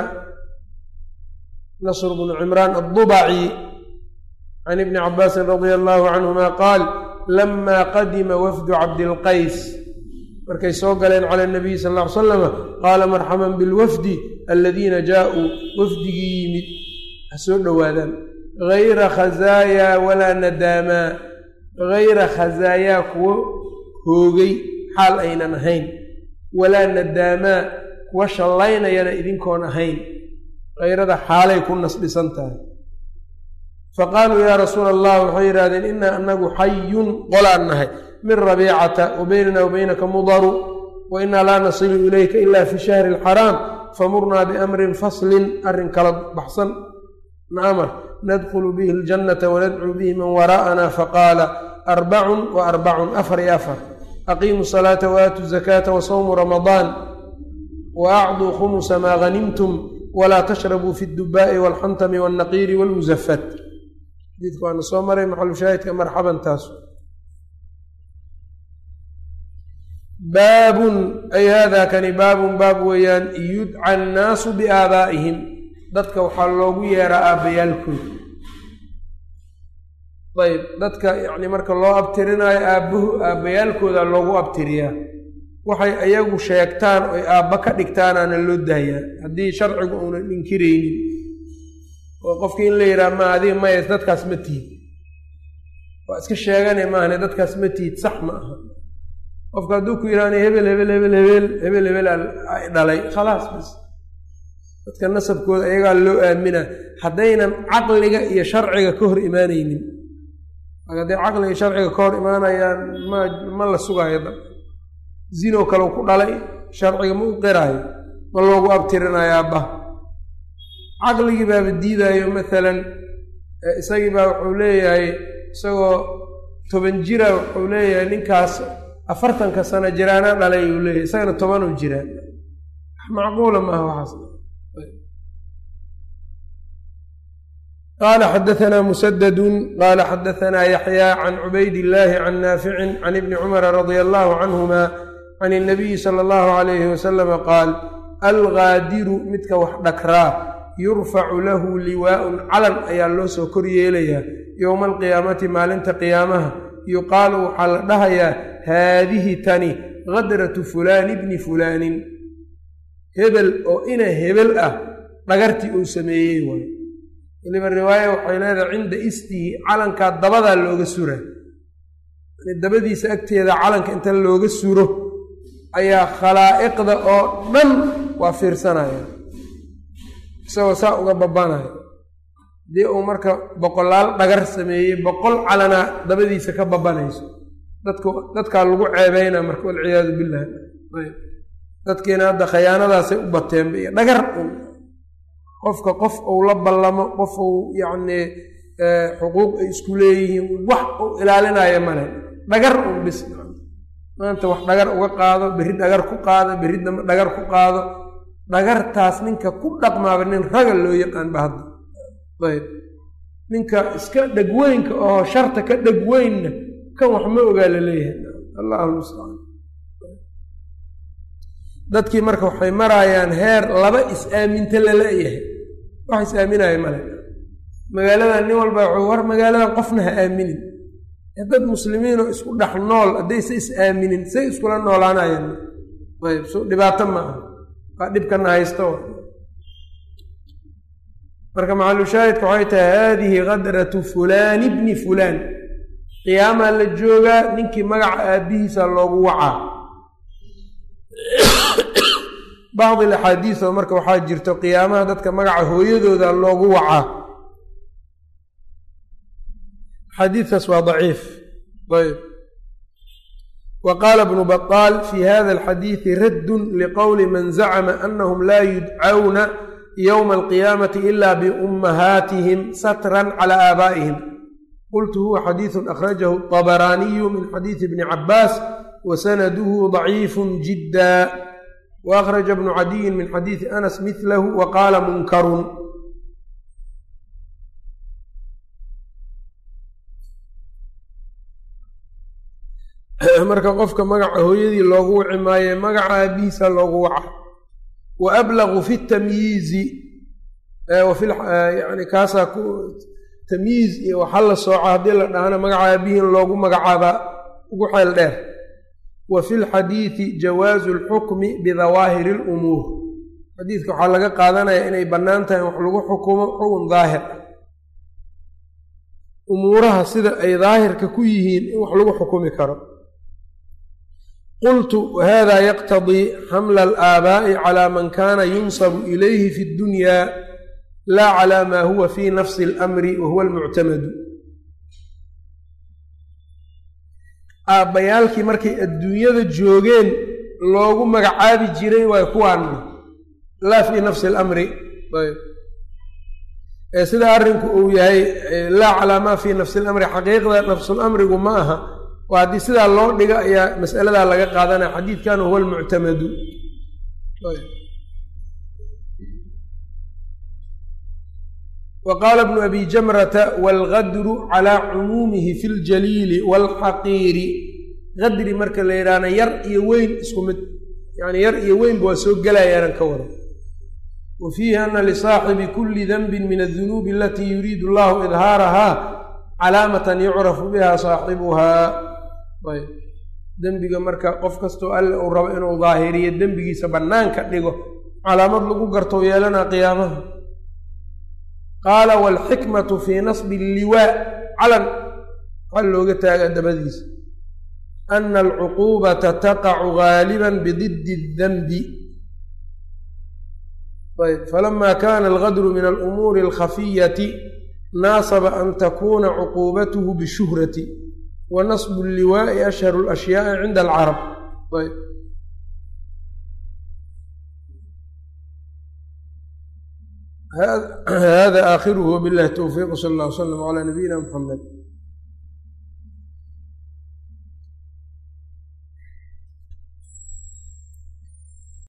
nasr bnu cimraan addubaci can ibni cabaasin radia allahu canhuma qaal lama qadima wafdu cabdilqays markay soo galeen cala nabiyi sal ll ly salama qaala marxaban bilwafdi aladiina jaauu wafdigii yimid ha soo dhowaadaan hayra khazaayaa walaa nadaamaa hayra khazaayaa kuwo hoogay xaal aynan ahayn walaa nadaamaa kuwa shallaynayana idinkoon ahayn hayrada xaalay ku nasdhisan tahay faqaaluu yaa rasuula allah waxay yidhahdeen innaa anagu xayun qolaan nahay min rabiicata wa beynana wa beynaka mudaru wa innaa laa nasilu ilayka ila fi shahri alxaraam famurnaa biamrin faslin arrin kala baxsan naamar nadkhulu bihi aljannata wanadcuu bihi man waraa'ana faqaala arbacun wa arbacun afar iyo afar aqiimu salaata waatuu zakaata wasawmu ramadaan wa acduu khumusa maa hanimtum walaa tashrabuu fi ddubaa'i walxantami walnaqiiri walmusafat xadiidku waana soo maray maxalushaahidka marxaban taas baabun ay haadaa kani baabun baab weeyaan yudca annaasu biaabaa'ihim dadka waxaa loogu yeeraa aabbayaalkooda ayb dadka yacni marka loo abtirinaayo aabbahu aabbayaalkooda loogu abtiriyaa waxay ayagu sheegtaan oy aabba ka dhigtaanaana loo daayaa haddii sharcigu uunan inkiraynin oo qofkii in la yidhaha ma adiga maya dadkaas ma tihid waa iska sheegane maahane dadkaas ma tihid sax ma aha qofka hadduu ku yidhahna hebel hebel hebel hebel hebel hebel ay dhalay khalaas bas dadka nasabkooda ayagaa loo aamina haddaynan caqliga iyo sharciga ka hor imaanaynin hadday caqliga iyo sharciga ka hor imaanayaan ma ma la sugaayo da zinoo kale ku dhalay sharciga ma u qiraayo ma loogu abtirinayo aabbaha caqligii baaba diidaayo maalan isagii baa wuxuu leeyahay isagoo toban jira wuxuu leeyahay ninkaas afartanka sano jiraana dhalay uu leeyahay isagana tobanuu jiraa macquula maaha waxaas qaala xadaanaa musadadun qaala xadaanaa yaxyaa can cubayd illaahi can naaficin can ibni cumara radia allahu canhuma can inabiyi sala allahu alayhi wasalama qaal algaadiru midka wax dhakraa yurfacu lahu liwaa'un calan ayaa loo soo kor yeelayaa yowma alqiyaamati maalinta qiyaamaha yuqaalu waxaa la dhahayaa haadihi tani kadratu fulaani bni fulaanin hebel oo ina hebel ah dhagartii uu sameeyey waayo weliba riwaaya waxay leedahay cinda istihi calankaa dabadaa looga sura dabadiisa agteeda calanka inta looga suro ayaa khalaa'iqda oo dhan waa fiirsanaya isagoo saa uga babanaya haddii uu marka boqolaal dhagar sameeyey boqol calanaa dabadiisa ka babanayso dadku dadkaa lagu ceebeynaa marka walciyaadu billah dadkiina hadda khayaanadaasay u bateenba iyo dhagar un qofka qof uu la ballamo qof uu yacnii xuquuq ay isku leeyihiin wax uu ilaalinaya male dhagar un bis maanta wax dhagar uga qaado berri dhagar ku qaado berri dambe dhagar ku qaado dhagartaas ninka ku dhaqmaaba nin raga loo yaqaan ba hadda ayb ninka iska dhegweynka oo sharta ka dhegweynna kan wax ma ogaa la leeyahay allahu mustacaan dadkii marka waxay maraayaan heer laba is-aaminta lala-yahay wax is-aaminaya male magaaladan nin walba wuxuu war magaaladan qofna ha aaminin dad muslimiinoo isku dhex nool haddayse is-aaminin say iskula noolaanayaan ayb so dhibaato ma aha waa dhibkana haysto marka macalushaahidka waxay tahay haadihi kadratu fulaani bni fulaan qiyaamaa la joogaa ninkii magaca aabbihiisa loogu wacaa bacdi alaxaadiis oo marka waxaa jirto qiyaamaha dadka magaca hooyadooda loogu wacaa xadiidkaas waa daciif ayb wa qaala bnu baطaal fi hada alxadiidi raddun liqowli man zacma anahum laa yudcawna ywma alqiyaamati ila biummahaatihim satran cala aabaa'ihim qultu huwa xadiidu akhrajahu طabaraaniyu min xadiidi bni cabaas wa sanaduhu daciifu jidda wa akhraja bnu cadiyin min xadiidi anas midlahu wa qaala munkarun marka qofka magaca hooyadii loogu wici maaye magaca aabihiisa loogu waca wa ablagu fi tamyiizi yani kaasaa ku tamyiiz iyo waxa la sooca haddii la dhahana magaca aabihiin loogu magacaabaa ugu xeel dheer wa fi lxadiidi jawaazu alxukmi bidawaahiri alumuur xadiidka waxaa laga qaadanaya inay bannaan tahay wax lagu xukumo xukun daahir ah umuuraha sida ay daahirka ku yihiin in wax lagu xukumi karo qultu wahada yaqtadii xamla alaabaa'i calaa man kaana yunsabu ilayhi fi ddunyaa laa calaa maa huwa fi nafsi alamri wa huwa almuctamadu aabbayaalkii markay adduunyada joogeen loogu magacaabi jiray waay kuwaanna laa fii nafsi اlamri ayb sida arrinku uu yahay laa calaa maa fii nafsi اlamri xaqiiqda nafsulamrigu ma aha waa haddii sidaa loo dhiga ayaa mas'aladaa laga qaadanaya xadiidkan huwa almuctamadu wa qaala bnu abi jamrata waalgadru calaa cumuumihi fi ljaliili waalxaqiiri qadri marka la yidhaahna yar iyo weyn isku mid yani yar iyo weynba waa soo gelayaanan ka wada wa fiihi ana lisaaxibi kuli danbin min adunuubi alatii yuriidu allahu idhaarahaa calaamatan yucrafu biha saaxibuhaa ayb dembiga marka qof kastoo alle uu rabo inuu daahiriyo dembigiisa bannaanka dhigo calaamad lagu gartou yeelanaa qiyaamaha qaala waalxikmatu fii nasbi alliwaa calan waxaa looga taagaa dabadiisa ana alcuquubata taqacu gaaliban bididdi اdanbi ayb falama kana algadru min alumuuri alkhafiyati naasaba an takuna cuquubatuhu bishuhrati wa nasbu alliwaa'i ashharu alashyaai cinda alcarab ayb hada aakhiruhu wabillahi towfiiq sal allah w slam calaa nabiyina muxamed